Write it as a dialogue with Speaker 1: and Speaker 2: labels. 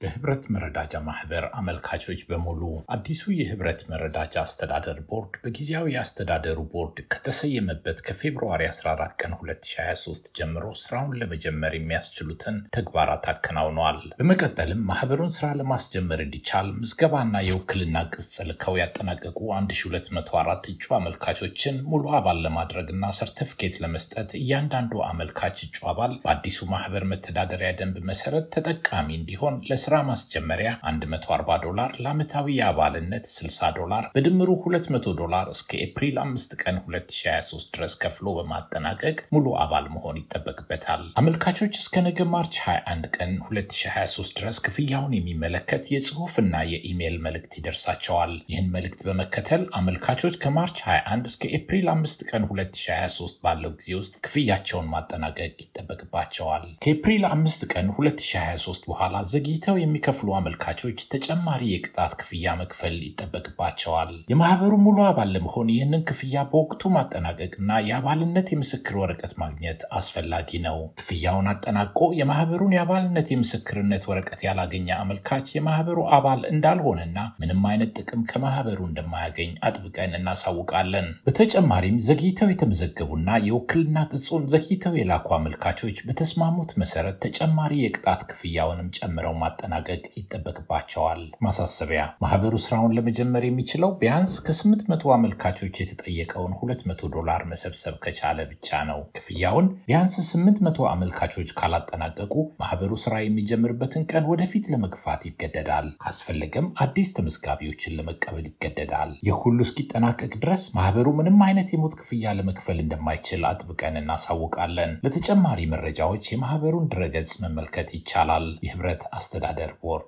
Speaker 1: በህብረት መረዳጃ ማህበር አመልካቾች በሙሉ አዲሱ የህብረት መረዳጃ አስተዳደር ቦርድ በጊዜያዊ አስተዳደሩ ቦርድ ከተሰየመበት ከፌብርዋሪ 14 ቀን 2023 ጀምሮ ስራውን ለመጀመር የሚያስችሉትን ተግባራት አከናውነዋል። በመቀጠልም ማህበሩን ስራ ለማስጀመር እንዲቻል ምዝገባና የውክልና ቅጽ ልከው ያጠናቀቁ 1204 እጩ አመልካቾችን ሙሉ አባል ለማድረግና ሰርተፍኬት ለመስጠት እያንዳንዱ አመልካች እጩ አባል በአዲሱ ማህበር መተዳደሪያ ደንብ መሰረት ተጠቃሚ እንዲሆን ለስራ ማስጀመሪያ 140 ዶላር፣ ለዓመታዊ የአባልነት 60 ዶላር በድምሩ 200 ዶላር እስከ ኤፕሪል 5 ቀን 2023 ድረስ ከፍሎ በማጠናቀቅ ሙሉ አባል መሆን ይጠበቅበታል። አመልካቾች እስከ ነገ ማርች 21 ቀን 2023 ድረስ ክፍያውን የሚመለከት የጽሁፍና የኢሜይል መልእክት ይደርሳቸዋል። ይህን መልእክት በመከተል አመልካቾች ከማርች 21 እስከ ኤፕሪል 5 ቀን 2023 ባለው ጊዜ ውስጥ ክፍያቸውን ማጠናቀቅ ይጠበቅባቸዋል። ከኤፕሪል 5 ቀን 2023 በኋላ ዘግይተው የሚከፍሉ አመልካቾች ተጨማሪ የቅጣት ክፍያ መክፈል ይጠበቅባቸዋል። የማህበሩ ሙሉ አባል ለመሆን ይህንን ክፍያ በወቅቱ ማጠናቀቅና የአባልነት የምስክር ወረቀት ማግኘት አስፈላጊ ነው። ክፍያውን አጠናቆ የማህበሩን የአባልነት የምስክርነት ወረቀት ያላገኘ አመልካች የማህበሩ አባል እንዳልሆነና ምንም አይነት ጥቅም ከማህበሩ እንደማያገኝ አጥብቀን እናሳውቃለን። በተጨማሪም ዘግይተው የተመዘገቡና የውክልና ቅጹን ዘግይተው የላኩ አመልካቾች በተስማሙት መሰረት ተጨማሪ የቅጣት ክፍያውንም ጨምረው ማጠናቀቅ ይጠበቅባቸዋል። ማሳሰቢያ፣ ማህበሩ ስራውን ለመጀመር የሚችለው ቢያንስ ከ800 አመልካቾች የተጠየቀውን 200 ዶላር መሰብሰብ ከቻለ ብቻ ነው። ክፍያውን ቢያንስ 800 አመልካቾች ካላጠናቀቁ ማህበሩ ስራ የሚጀምርበትን ቀን ወደፊት ለመግፋት ይገደዳል። ካስፈለገም አዲስ ተመዝጋቢዎችን ለመቀበል ይገደዳል። ይህ ሁሉ እስኪጠናቀቅ ድረስ ማህበሩ ምንም አይነት የሞት ክፍያ ለመክፈል እንደማይችል አጥብቀን እናሳውቃለን። ለተጨማሪ መረጃዎች የማህበሩን ድረገጽ መመልከት ይቻላል። የህብረት አስተዳደር ቦርድ